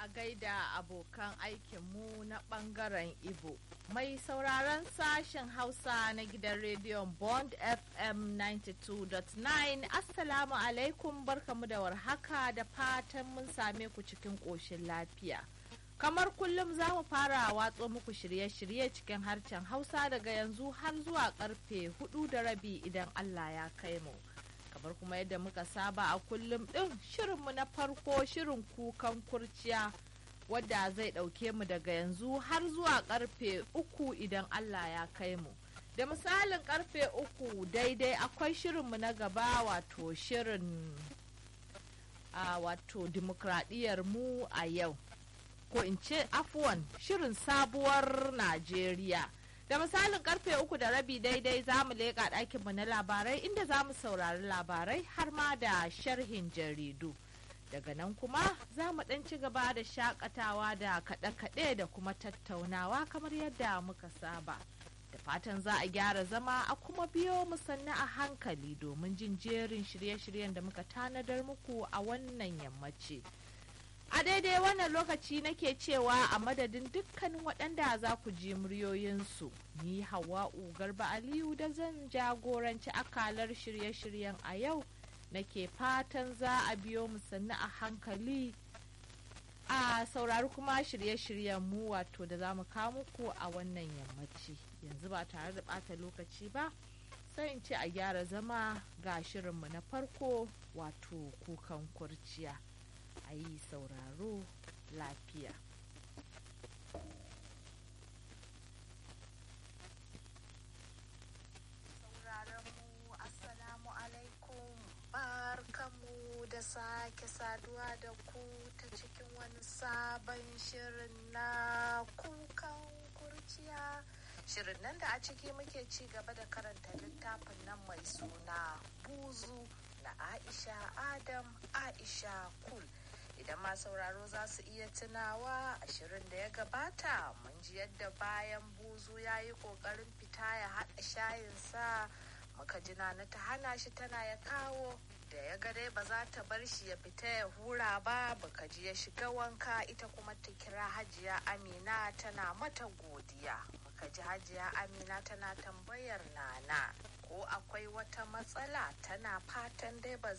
a gaida abokan aikinmu na bangaren Ibo. Mai sauraron sashen Hausa na gidan rediyon Bond FM 92.9 Assalamu alaikum barkamu da warhaka da fatan mun same ku cikin ƙoshin lafiya. Kamar kullum za mu fara watso muku shirye-shirye cikin harshen Hausa daga yanzu har zuwa karfe hudu da rabi idan Allah ya kai mu. kamar kuma yadda muka saba a kullum ɗin shirinmu na farko shirin kukan kurciya wadda zai ɗauke mu daga yanzu har zuwa karfe uku idan Allah ya kai mu. Da misalin karfe uku daidai akwai shirinmu na gaba wato shirin a wato dimokuraɗiyyar mu a yau. Ko in ce afuwan shirin sabuwar Najeriya. da misalin karfe uku da rabi daidai za mu leƙa ɗakinmu na labarai inda za mu saurari labarai har ma da sharhin jaridu daga nan kuma za mu ɗan ci gaba da shakatawa da kaɗe-kaɗe da kuma tattaunawa kamar yadda muka saba da fatan za a gyara zama a kuma biyo mu sannu a hankali domin jin jerin shirye-shiryen da muka tanadar muku a wannan yammaci. A daidai wannan lokaci nake cewa a madadin dukkanin waɗanda za ku ji muryoyinsu, ni Hawa'u Garba Aliyu da zan jagoranci akalar shirye-shiryen a yau nake fatan za a biyo mu sannu a hankali a saurari kuma shirye-shiryen mu wato da za mu kawo muku a wannan yammaci. Yanzu ba tare da ɓata lokaci ba, sai in ce a gyara zama ga shirinmu na farko wato kukan kurciya. a yi sauraro lafiya. mu Assalamu alaikum barkamu da sake saduwa da ku ta cikin wani sabon shirin na kukan kurciya. Shirin nan da a ciki muke ci gaba da karanta littafin nan mai suna buzu na Aisha Adam Aisha Kul. idan ma sauraro za su iya tunawa ashirin da ya gabata mun ji yadda bayan buzu ya yi kokarin fita ya haɗa shayinsa muka ji na ta hana shi tana ya kawo da ya ga dai ba za ta bar shi ya fita ya hura ba baka ji ya shiga wanka ita kuma ta kira hajiya amina tana mata godiya muka ji hajiya amina tana tambayar nana ko akwai wata matsala tana fatan dai ba